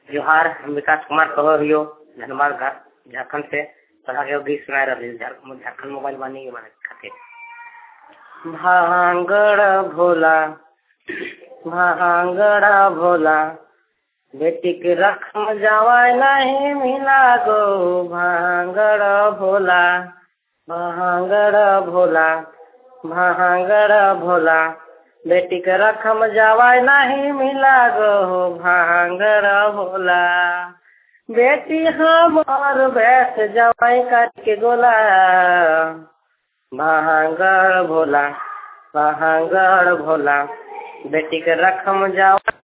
जोहार हम विकास कुमार कहो हियो धनबाद घाट झारखंड से तोहरा के एगो गीत सुनाए रही झारखंड झारखंड मोबाइल वानी के माने खातिर भांगड़ भोला भांगड़ भोला बेटी के रखम जावाय नहीं मिला गो भांगड़ भोला भांगड़ भोला भांगड़ भोला बेटी के रखम जावाय नहीं मिला गो भांगड़ भोला बेटी हमार बैठ जवाई करके गोला भांगड़ भोला भांगड़ भोला बेटी के रखम जावा